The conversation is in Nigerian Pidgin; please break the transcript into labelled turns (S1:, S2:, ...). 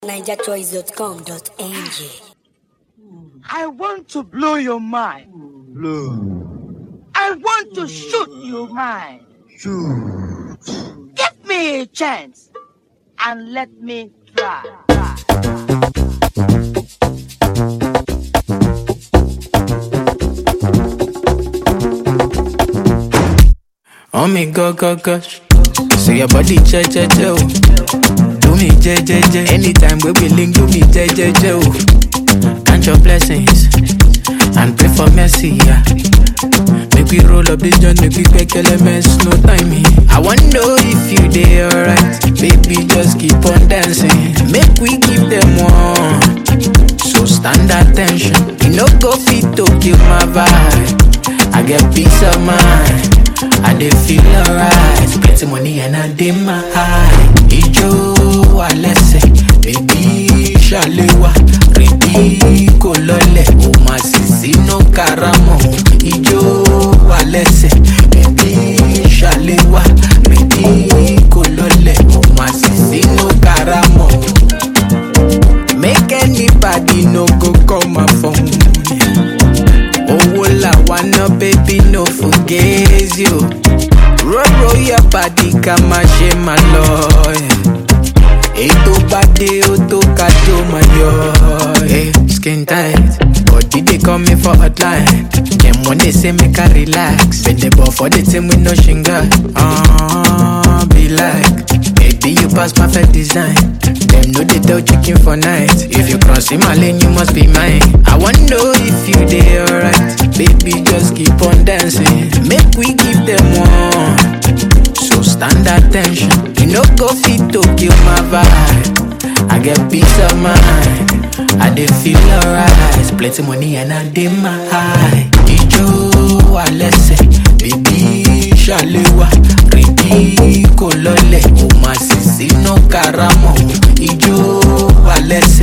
S1: NigerChoice.com.ng.
S2: I want to blow your mind.
S3: Blow.
S2: I want to shoot your mind.
S3: Shoot.
S2: Give me a chance and let me try. try.
S4: Oh me go go gosh. Say your body che che che oh. Do me je je je. Anytime we be link, do me je je je oh. Count your blessings and pray for mercy. Yeah. Make we roll up this joint, make we make elements, no timing. I wanna know if you dey alright, baby. Just keep on dancing. Make we give them one. So stand attention. You no go fit to kill my vibe. I get peace of mind. I dey feel alright. Plenty money and I dey my high. Ijo alẹ́sẹ̀, baby ṣàléwá. Rèdí kò lọlẹ̀, o máa sì sínú karamọ̀. Ijo alẹ́sẹ̀, baby ṣàléwá. Rèdí kò lọlẹ̀, o máa sì sínú karamọ̀. Make anybody no go call my phone. Owó làwa ná baby no forget you. Roll roll your body ká má ṣe má lọ. Ètò bá dé ó tó ká tó máa yọ. Hey, skin tight, body dey call me for hotline. Dem wan dey say make I relax. Bend the ball for the team with no shinga. Uh, be like, baby you pass perfect design. Dem no dey tell chicken for night. If you cross in my lane, you must be mine. I wan know if you dey alright. Baby, just keep on dancing. Make we give them one. So stand attention. You no go fit to kill my vibe. I get peace of mind. I dey feel alright. Plenty money and I dey my high. Ijo alẹ́sẹ̀, baby ṣàléwá. Rèdí kò lọlẹ̀, o máa sì sínú karamọ̀. Ijo alẹ́sẹ̀.